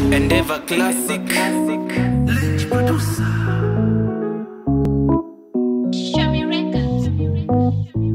Endeavor Classic. Shami Records.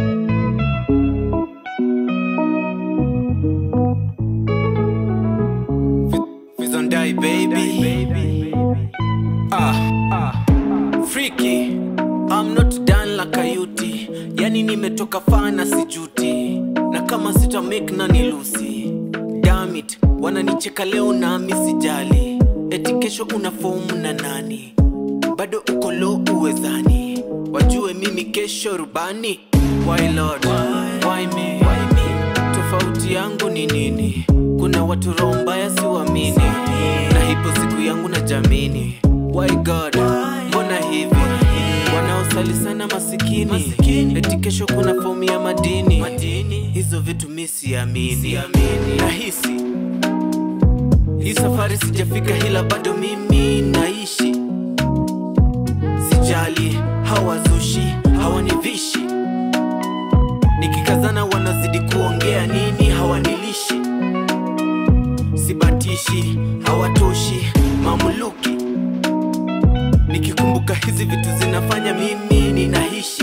Vizon die baby. Ah, ah. Freaky. I'm not done like a yuti. Yani nimetoka fana sijuti. Na kama sita make na nilusi. Damn it. Wananicheka leo na misijali. Eti kesho una fomu na nani? Bado uko low uwezani. Wajue mimi kesho rubani. Why Lord? Why me? Why me? Tofauti yangu ni nini? Kuna watu roho mbaya siwamini, na hipo siku yangu na jamini. Why God? Mbona hivi? Wanaosali sana masikini, eti kesho kuna fomu ya madini. Hizo vitu mi siamini, nahisi hii safari sijafika, hila bado mimi naishi. Sijali hawazushi, hawanivishi nikikazana wanazidi kuongea nini hawanilishi sibatishi hawatoshi mamuluki nikikumbuka hizi vitu zinafanya mimi ninaishi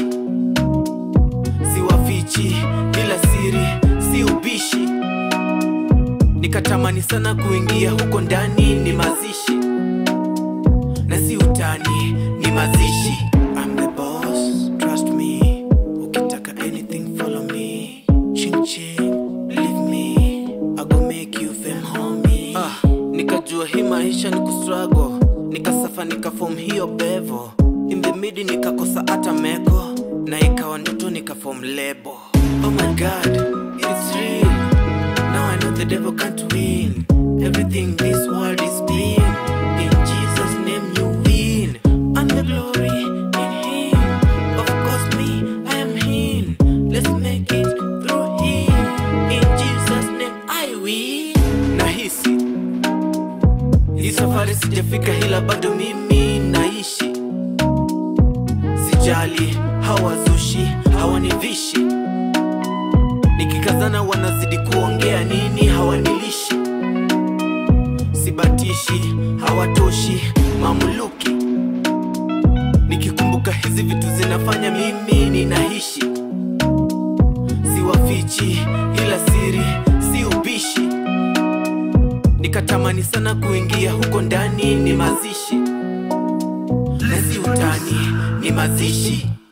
siwafichi ila siri si ubishi nikatamani sana kuingia huko ndani ni mazishi na si utani ni mazishi I'm the boss, trust me ukitaka anything follow me ching ching believe me I go make you fame homie ah, nikajua hii maisha ni kustruggle nikasafa nikafom hiyo bevo in the midi nikakosa hata meko na ikawa ndoto nikafom lebo oh my god it's real now I know the devil can't win everything this world is being in Jesus name you win and the glory in him of course me I am him let's make it through him in Jesus name I win nahisi hii safari sijafika hila bado mimi naishi sijali hawazushi hawanivishi nikikazana wanazidi kuongea nini hawanilishi sibatishi hawatoshi mamuluki nikikumbuka hizi vitu zinafanya mimi ninaishi siwafichi ila siri si ubishi nikatamani sana kuingia huko ndani ni mazishi na si utani ni mazishi